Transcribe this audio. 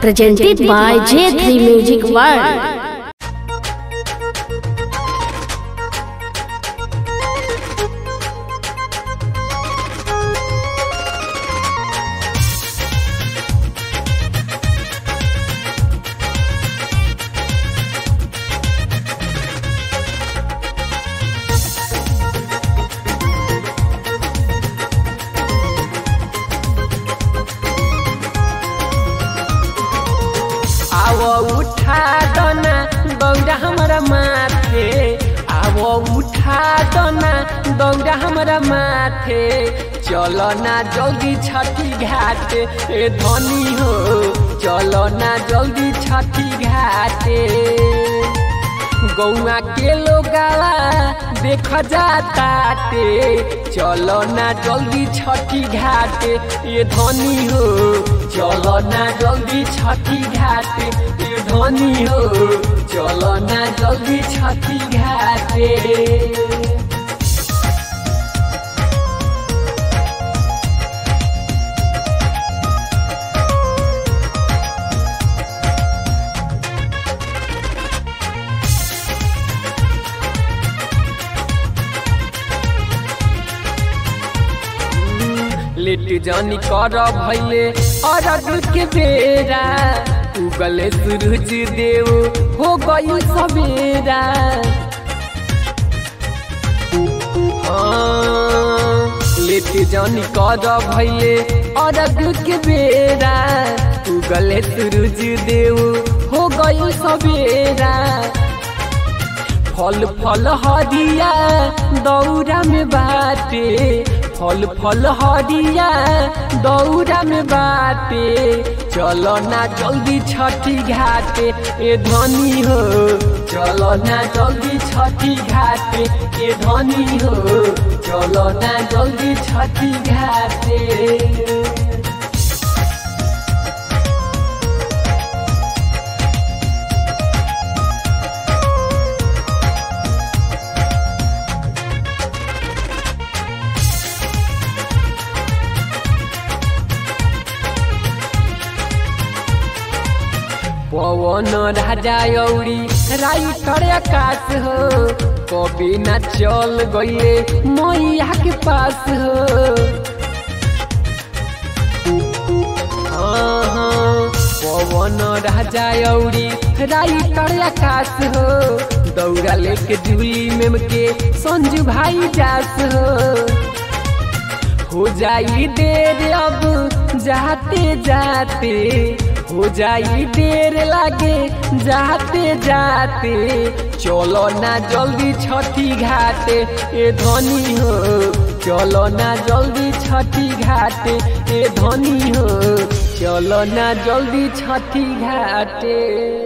presented by J3 Music World. आवो उठा दना दौड़ा हमारा माथे आवो उठा दना दौड़ा हमारा माथे चलो ना जल्दी छठी घाट ए धनी हो चलो ना जल्दी छठी घाटे गौआ के लोगावा देख जाता ते चलो ना जल्दी छठी घाट ये धनी हो चलो ना जल्दी छठी घाट ये धनी हो चलो ना जल्दी छठी घाटे लेट जानी कर भैले अरग के बेरा उगले सूरज देव हो गई सवेरा हाँ, लेट जानी कर भैले अरग के बेरा उगले सूरज देव हो गई सवेरा फल फल हरिया दौरा में बाटे फल फल हरिया दौरा में बाटे चलो ना जल्दी छठी घाटे ए धनी हो चलो ना जल्दी छठी घाटे ए धनी हो चलो ना जल्दी छठी घाटे पवन राजा औरी राइटर आकाश हो कभी ना चल गईले मैया के पास हो हाँ, हाँ, पवन राजा औरी राइटर आकाश हो दौड़ा लेके झूली में के संजू भाई जास हो हो जाई देर अब जाते जाते हो जाई देर लागे जाते जाते चलो ना जल्दी छठी घाटे ए धनी हो चलो ना जल्दी छठी घाटे ए धनी हो चलो ना जल्दी छठी घाटे